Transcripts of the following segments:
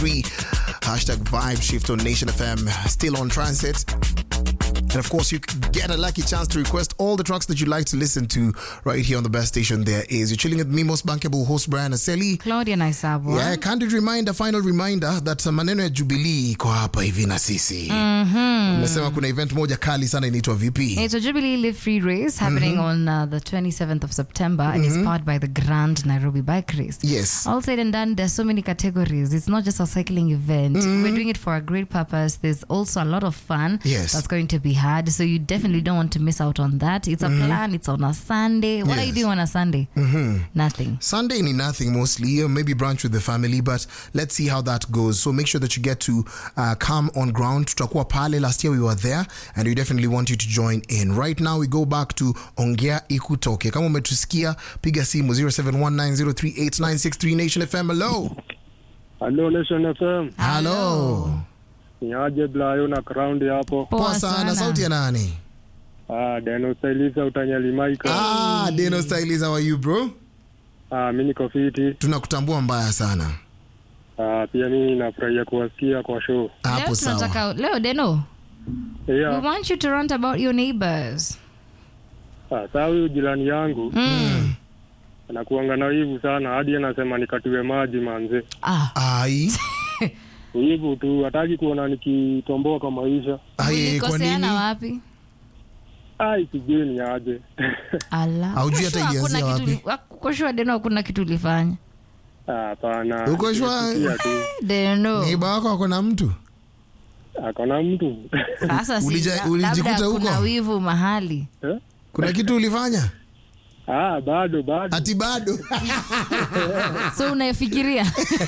Hashtag vibe shift on Nation FM. Still on transit. And of course, you get a lucky chance to request all the tracks that you'd like to listen to right here on the best station there is. You're chilling with me, most bankable host Brian Aseli. Claudia Naisabwa. Yeah, candid reminder, final reminder that uh, maneno ya Jubilee iko hapa hivi na sisi. Umesema kuna event moja kali sana inaitwa vipi? It's a Jubilee Live Free Race happening on uh, the 27th of September and it's powered by the Grand Nairobi Bike Race. Yes. All said and done, there's so many categories. It's not just a cycling event. We're doing it for a great purpose. There's also a lot of fun Yes. that's going to be had. So you definitely don't want to miss out on that. It's a plan. It's on a Sunday. What are you Yes. doing on a Sunday? Nothing. Sunday ni nothing mostly, uh, maybe brunch with the family, but let's see how that goes. So make sure that you get to uh, come on ground. Tutakuwa pale. Last year we were there, and we definitely want you to join in. Right now we go back to Ongea Ikutoke. Kama umetusikia, piga simu 0719038963 Nation FM. Hello. Hello Nation FM. Hello. Ni aje Blayo na ground hapo. Poa sana. Sauti ya nani? Ah, Deno Stylisa utanyalimaika. Ah, Deno Stylies, how are you bro? Ah, mimi niko fiti. Tunakutambua mbaya sana. Ah, pia mimi nafurahia kuwasikia kwa show. Hapo Leo sawa. tunataka leo Deno. We Yeah. want you to rant about your neighbors. Ah, saa huyu jirani yangu Mm. anakuanga na wivu sana hadi anasema nikatiwe maji manze. Ah. Ai. Wivu tu, hataki kuona nikitomboa kwa maisha. Ai, kwa Mlikoseana nini? wapi? Ai, sijui ni aje. Ala. Haujui hata Uko sure ilianzia hakuna wapi? kitu uli- uko sure Deno hakuna kitu ulifanya? Ah, Hapana. Uko shwa- Nimesikia tu. Deno. Neiba wako ako na mtu? Akona mtu. Sasa si Ulija- la- ulijikuta labda huko? kuna wivu mahali. Eh? Kuna kitu ulifanya? Ah, bado bado. Ati bado. So unafikiria?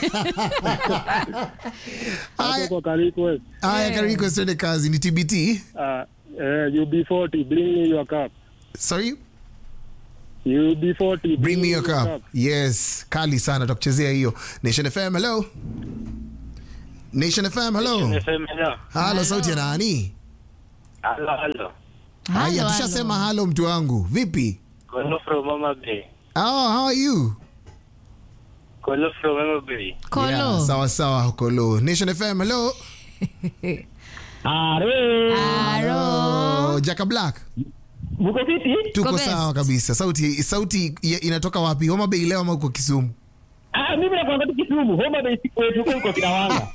Hapo Aya, kwa Karikwe. aya Kariko twende kazi ni TBT. Ah, eh, UB40 bring me your cup. Sorry, UB40 bring me your cup. Yes, kali sana tutakuchezea hiyo. Nation FM, hello. Nation FM, hello. Halo, sauti ya nani? Halo, halo. Haya, Halo, tushasema halo. halo mtu wangu. Vipi? Kolo from Mama Bay. Oh, how are you? Kolo from Mama Bay. Kolo. Yeah, sawa sawa Kolo. Nation FM, hello. Aro. Oh, Jaka Black. Mko fiti? Tuko best. sawa kabisa. Sauti sauti ya- inatoka wapi? Homa Bay leo ama uko Kisumu? Ah, mimi nakwambia tu Kisumu, Homa Bay si kwetu, huko uko Kinawanga.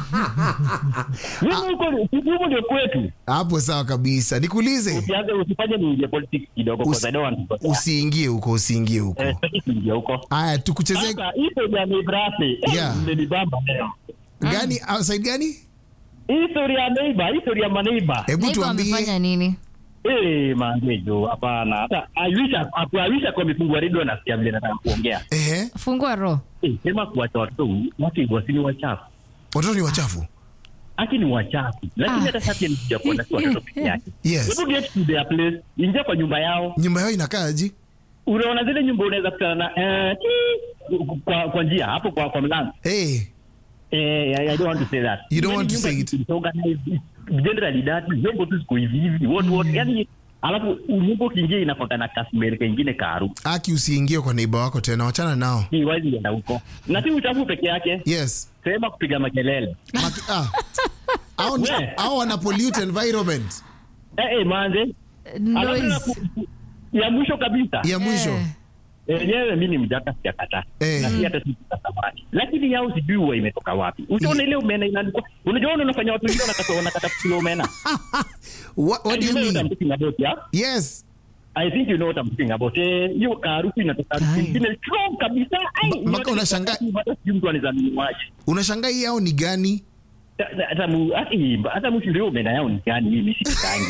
Mimi huko Kisumu ndio kwetu. Hapo sawa kabisa. Nikuulize. Usianze usifanye niingie politics kidogo Usi- because I don't want to go. Usiingie huko, usiingie huko. Eh, sitaki kuingia huko. Aya, tukuchezee Sasa hizo ya Nebrase. Yeah. Imenibamba leo. gani outside gani? Historia ya neighbor, historia ya maneighbor. Hebu Neighbor tuambie. amefanya nini? Eh, mangejo, hapana. Hata I wish I wish kwa mifungwa redio nasikia vile nataka kuongea. Ehe, Fungua roho. Eh, sema kuacha watoto watu wasini wachafu. watoto ni wachafu. Aki ni wachafu. Lakini hata sasa ni kuja kuona si watoto peke yake. Yes. Hebu get to their place, ingia kwa nyumba yao. Nyumba yao inakaaje? Unaona zile nyumba unaweza kutana na eh, tii, kwa, kwa njia hapo kwa, kwa mlango. Hey, Eh, I, I don't want to say that. You don't want to Nyumba say it. is organized, it's generally that vyombo tu siku hivi hivi. What what yani alafu nyumba ukiingia inakwanga na kasmeri kengine karu. aki usiingie kwa neighbor wako tena, wachana nao. Ni wazi enda huko. Na si uchafu peke yake. Yes. Sema kupiga makelele. Maki, ah. Au ni- We. au wana pollute environment. Eh, eh, manze. Alafu na Noise. ku- ya mwisho kabisa. Ya mwisho. Eh. Yenyewe mi ni mjaka sijakataa. Eh. Na si hata sitatamani. Lakini yao sijui huwa imetoka wapi. Utaona ile umena inaandikwa. Unajua wana- unafanya watu wengine wanakata wanakata kilo umena. What, what do you know what I'm mean? talking about, yeah? Yes. I think you know what I'm talking about. Eh, hiyo harufu inatoka harufu Ai. ingine strong kabisa. Ai, Ma- maka yote unashangaa- ni- hata sijui mtu anaweza nunuaje. Unashangaa hii yao ni gani? Ta- ta- Hata mu- hata- hata mtu ndio umena yao ni gani mimi sikangi.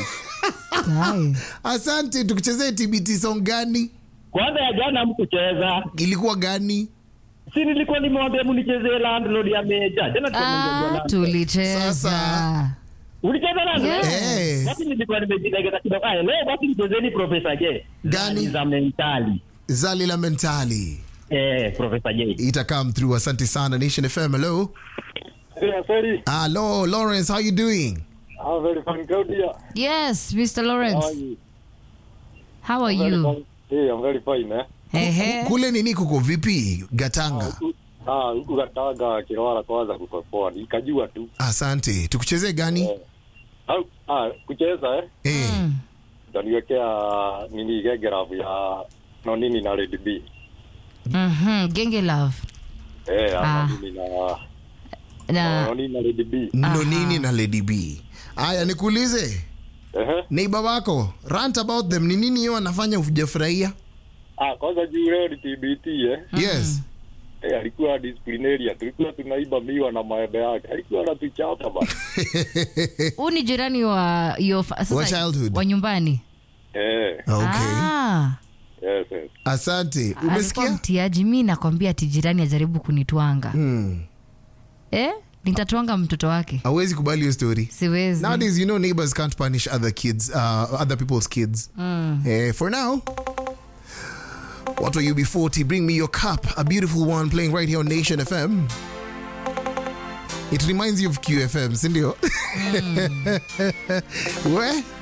Ai. Asante, tukuchezee TBT song gani? Kwanza ya jana mkucheza. Ilikuwa gani? Si nilikuwa nimewambia munichezee landlord ya meja. Jana tulikuwa Ah, tunaongea landlord. tulicheza. Sasa. Ulicheza landlord? Yes. Eh. Basi nilikuwa nimejilegeza kidogo. Aya, leo basi mchezeni Profesa J. Gani? Zani za mentali. Zali la mentali. Eh, Profesa J. Ita come through. Asante sana Nation FM. Hello. Yeah, sorry. Hello, Lawrence, how you doing? I'm very fine, Claudia. Yes, Mr. How are Lawrence. you? How are Very you? fine. Hey, I'm very fine, eh? Ehe. Kule nini kuko vipi? Gatanga. Huku- Ah, huku Gatanga Kirwara kwanza kuperform. Nikajua tu. asante tukuchezee gani Au ah kucheza eh? eh. Ndaniwekea nini gegerafu ya no nini na Red B. Mhm, genge love Eh, Ah. ama nini na na no nini na Red B. ndo nini na lady b aya nikuulize Ehe. neiba wako rant about them ni nini hiyo anafanya ujafurahia Ah, kwanza juu leo ni TBT eh. yes Eh, alikuwa disciplinarian. Tulikuwa tunaiba miwa na maembe yake. Alikuwa anatuchapa bana. huu ni jirani wa your fa- sasa- Wa childhood. wa nyumbani eh, okay ah. yes, yes. asante alikuwa umesikia mtiaji mi nakwambia ati jirani ajaribu kunitwanga hmm. eh? nitatwanga mtoto wake awezi kubali hiyo story siwezi nowadays you know neighbors can't punish other kids uh, other people's kids Eh, for now what were you b40 bring me your cup a beautiful one playing right here on nation fm it reminds you of qfm sindio we